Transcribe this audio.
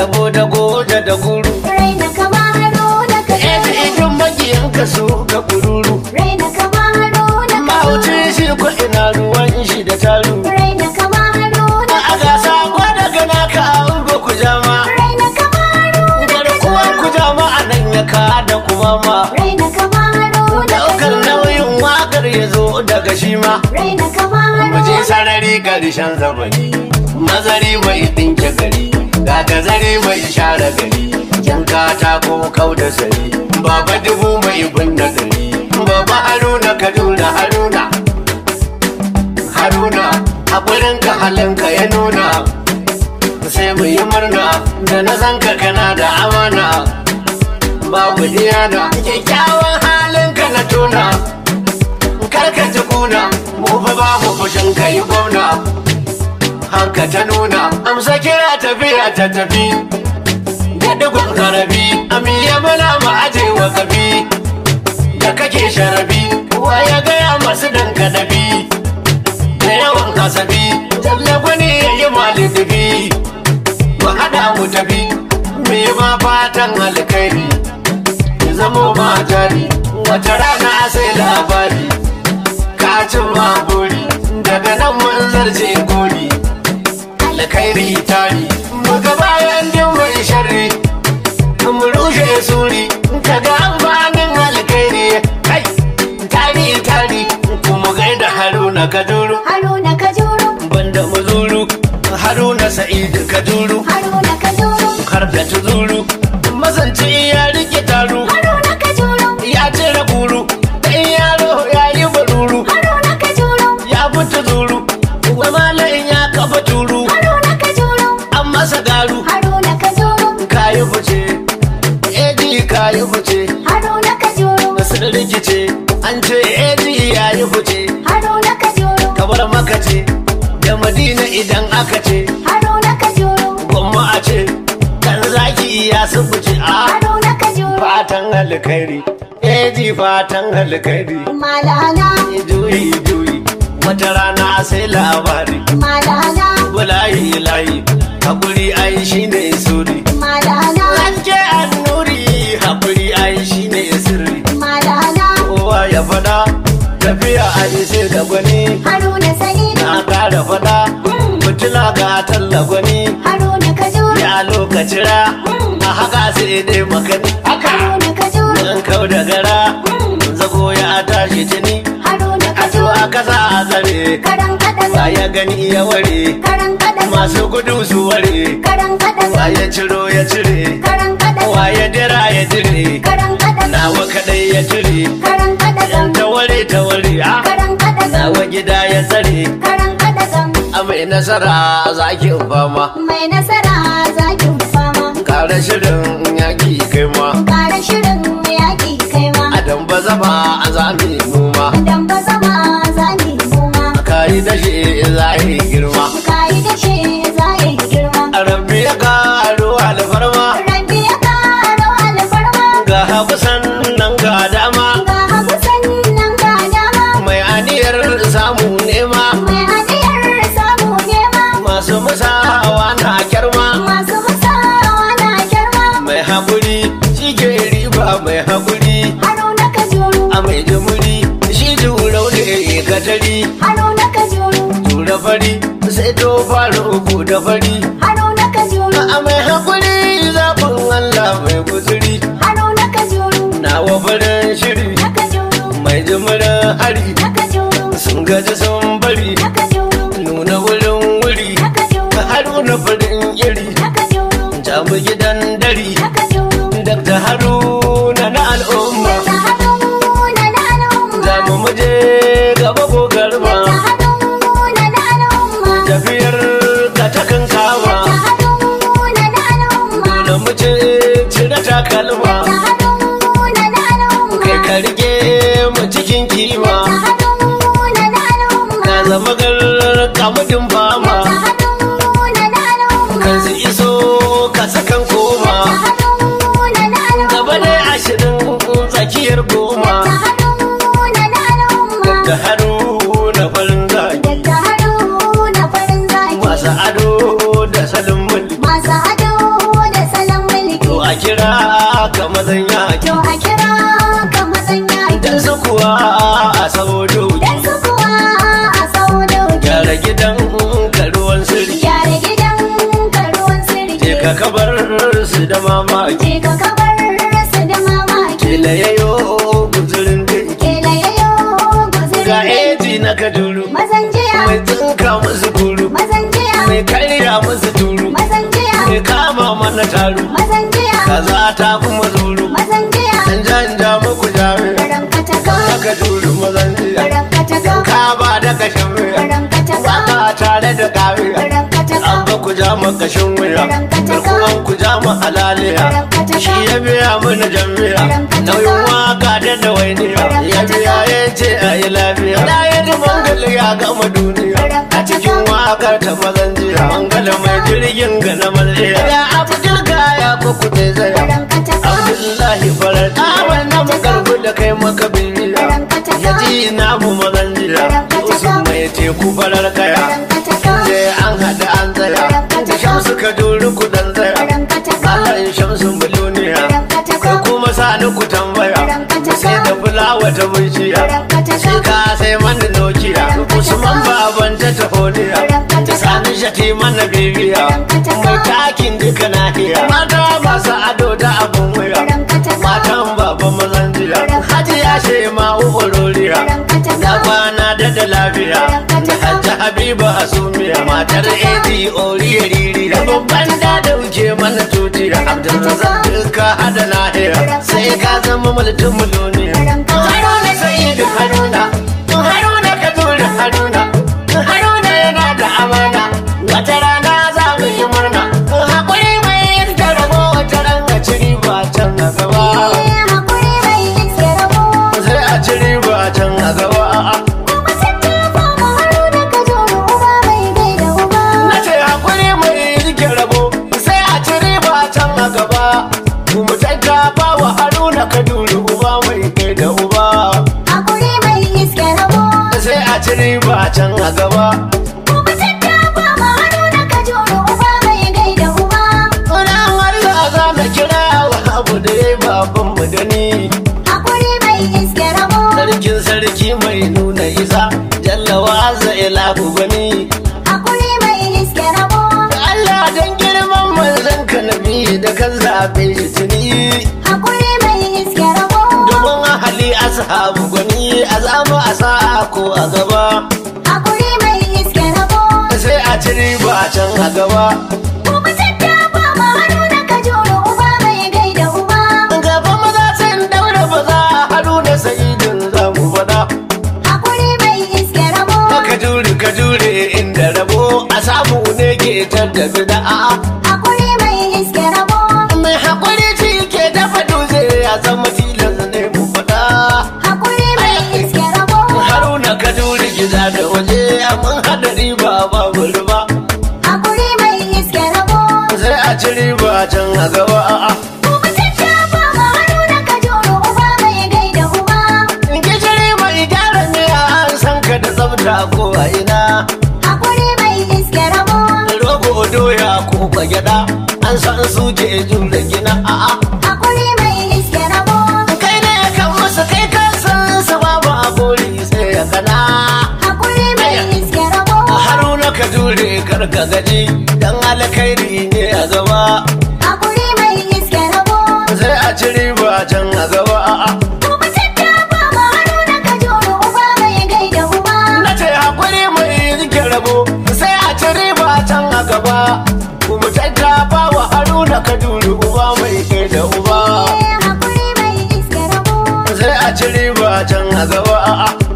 dabo da goja da guru Raina kama Haruna ka Ezi juru idin makiyanka su ka kururu Raina kama Haruna ka Mahauci juru shi ko ina ruwan shi da taru Raina kama Haruna A ka gasa juru gwada gana ka ango ku jama Raina kama Haruna ka Garkuwa ku juru jama a nan ya ka da kuma ma Raina kama Haruna ka Daukar juru nauyin wakar ya zo daga shi ma Raina kama Mu je Haruna sarari karshen zamani Mazari mai ɗinke gari Ga gazari mai share gari Jan katako kau da sari Baba dubu mai binne gari Baba Haruna Kaduna Haruna Haruna Haƙurin ka halinka ya nuna Sai mu yi murna Da na san ka kana da amana Babu diyana Kyakkyawan halinka na tona karka ji kuna mu fa ba mu fushin kai gwamna hanka ta nuna amsa kira tafiya ta tafi da dugun karabi amiya mana mu aje wa kabi da kake sharabi wa ya gaya masu dan kadabi da yawan kasabi jalla gwani ya yi malidibi mu haɗa mu tafi me ma fatan alkhairi ya zamo ma jari wata rana sai labari kacin maburi daga nan mun zarce gori alkhairi tari muga bayan din mai sharri mu rushe suri kaga amfanin alkhairi kai tari tari kuma gaida haruna kaduru Haruna ka juru banda muzuru haruna sa'id kaduru Haruna ka juru har da tuzuru mazanci ya rike taru Haruna ka juru ya cire guru dan yaro ya yi baruru Haruna ka juru ya fita zuru wa malayin ya kafa turu Haruna ka juru an masa garu Haruna ka juru kayi fice eji kayi fice Haruna ka juru da sun rikice an ce eji ya yi fice Haruna ka juru kabar maka ce da madina idan aka ce Haruna ka juru gwamma a ce kan zaki ya su fice a Haruna ka juru fatan alkhairi eji fatan alkhairi Malala juyi juyi wata rana sai labari Malala bulayi layi hakuri ai shine suri Malala Hanke annuri hakuri ai shine sirri Malala kowa ya fada tafiya ai sai da gwani Haruna Sa'id na kara fada mutuna ga talla gwani Haruna ka juru ya lokaci ra a haka sai dai makani haka Haruna ka juru an kau da gara zago ya tashi jini Haruna ka a to juru a kasa a tsare Karan kada ba ya gani ya ware Karan kada masu gudu su ware Karan kada waye ciro ya cire Karan kada waye dira ya dire Karan kada nawa kadai ya cire Karan kada yan ta ware ta ware a Karan kada nawa gida ya tsare Karan kada a mai nasara zaki fama Mai nasara zakin fama kare shirin yaki kai ma Kara shirin yaƙi kai ma a damba zama a zami noma Dan ba zama zani noma kayi dashe zahi girma Kayi dashe za yi girma a rabbi ya karo alfarma Rabbi ya karo alfarma ga hagu sannan ga dama Ga hagu sannan ga dama mai aniyar samu nema Mai hadiyar samu nema masu musawa na kyarma Masu musawa na girma mai haƙuri shi ke riba mai haƙuri Haruna ka juru a mai jimuri shi jurau ne katari Haruna ka juru tura fari sai to fara uku da fari Haruna ka juru a mai haƙuri zaɓin Allah mai guzuri Haruna ka juru nawa farin shiri Naka juru mai jimirin hari Naka juru sun gaji sun bari Naka juru nuna wurin wuri Naka juru haruna farin iri Naka juru jamu gidan dari Naka juru dakta haruna na al'umma Ta Haruna na al'umma za mu muje gaba ko garba Ta Haruna na al'umma tafiyar ka ta kan kama Ta Haruna na al'umma dole mu ce cire takalma Ta Haruna na al'umma kai ka rike mu cikin kima Ta Haruna na al'umma ka zama garar kamudin fama Ta Haruna na al'umma kan su iso ka sakan koma Ta Haruna na al'umma gaba ne ashirin tsakiyar goma Ta Haruna na al'umma da haruna farin zaki Ta Haruna farin zaki masu ado da salon mulki Masu ado da mazan yaki To a kira ka mazan yaki. dan su kuwa a saboda Dan su kuwa a sau doki. gyara gidan ka ruwan sirri Gyara gidan ka ruwan sirri. je ka kabar su da mamaki Je ka kabar su da mamaki. kila yayo guzurin dinki Kela yayo guzurin ga dangi. eji na kaduru Mazan jiya. mai tsinka musu guru Mazan jiya. mai karya musu turu Mazan jiya. mai kama mana taru Mazan jiya. kaza ta fi mazuru Mazan jiya. dan janja muku jami'a Garan kataka. aka turu mazan jiya Garan kataka. ka ba da kashin wuya Garan kataka. waka tare da kawiya Garan kataka. an ba ku ja mu kashin wuya garkuwan ku ja mu halaliya shi ya biya mana jami'a nauyin waka da dawainiya ya biya ya ce a yi lafiya da ya ji mangal ya gama duniya a cikin wakar ta mazan jiya mangala mai jirgin ga na malaya ya abu jirga ya ku kuɗe zaya Garan kataka. abdullahi farar ta wannan makarbu da kai maka bibiya ya ji namu mazan jiya usman mai teku farar kaya Garan kataka. je an haɗa an tsaya da shamsu ka duri kudan tsaya Garan kataka. akan shamsu miliyoniya kai kuma sani ku tambaya sai da fulawa ta bishiya sai ka sai mana nokiya usman baban ta tahoniya da sani shati mana bibiya mai takin duka nahiya mata masu ado da abun wuya matan baba mazan jiya hajiya she ma ukuroriya da kwana da da lafiya da hajji habiba asumiya matar edi oriya riri da babban da dauke mana tutiya abdulrazak duka hada nahiya sai ka zama mulkin muloniya haruna sa'idu haruna haruna ka tura haruna haruna yana da amana wata rana za mu yi murna haƙuri mai yin rabo wata ran a ci riba can a gaba Eh, hakuri bai iske rabo. sai a ci riba can a gaba Kuma tattafa ma Haruna ka joro uba bai gaida uba. na ce haƙuri mai rike rabo sai a ci riba can a gaba kuma tattafa wa haruna ka duri uba mai kai da uba Hakuri bai iske rabo. sai a ci riba can a gaba Kuma tattafa ma Haruna ka joro uba bai gaida uba. Sunan Allah za mu kira wa abu da ya baban mu da ni Hakuri bai iske rabo. sarkin sarki mai nuna isa jallawa za ilahu gani Hakuri bai iske rabo. Allah dan girman manzon ka nabi da kan zabe shi tuni Hakuri bai iske rabo. domin ahali ashabu gani a zamu a sa'a ko a gaba Hakuri bai iske rabo. sai a ci riba can a gaba Kuma tattafa ma Haruna ka joro uba bai gaida uba. gaba maza sun daura ba za a haruna sa'idin za mu faɗa Hakuri bai iske rabo. ka jure ka jure inda rabo a samu ne ke da bida'a Hakuri bai iske rabo. mai haƙuri ci ke dafa dutse ya zama tilas ne mu faɗa Hakuri bai iske rabo. haruna ka jure gida da waje mun haɗa riba babu riba Hakuri bai iske rabo. sai a ci riba can a gaba a'a Kuma tattafa ma Haruna ka joro uba bai gaida uba. gishiri mai gyara miya an san ka da tsafta ko a ina Hakuri bai iske rabo. rogo doya ko gyaɗa an san su ke jure gina a'a Hakuri bai iske rabo. kai ne kan musu kai kan san su babu a gori sai ya gana Hakuri bai iske rabo. haruna ka jure kar ka gaji dan alkhairi ne a gaba Hakuri bai iske rabo. sai a ci riba can a gaba a'a Kuma tattafa ma Haruna ka joro uba bai gaida uba. na ce hakuri mai rike rabo sai a ci riba can a gaba kuma tattafa wa haruna ka jure uba mai kai da uba Eh, Hakuri bai iske rabo. sai a ci riba can a gaba a'a